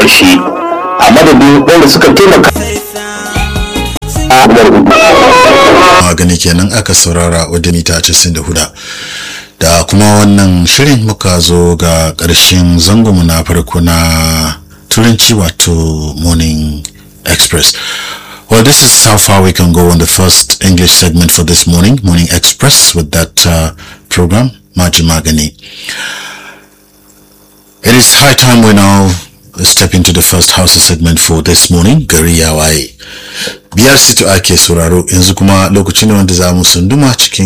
shi a madadin wanda suka taimaka magani kenan aka saurara wadda mita 94 da kuma wannan shirin muka zo ga ƙarshen zangonmu na farko na turanci wato morning express well this is how far we can go on the first english segment for this morning morning express with that uh, program maji magani it is high time we now step into the first house segment for this morning gari ya waye biyar sito ake sauraro yanzu kuma lokaci ne wanda za mu sunduma cikin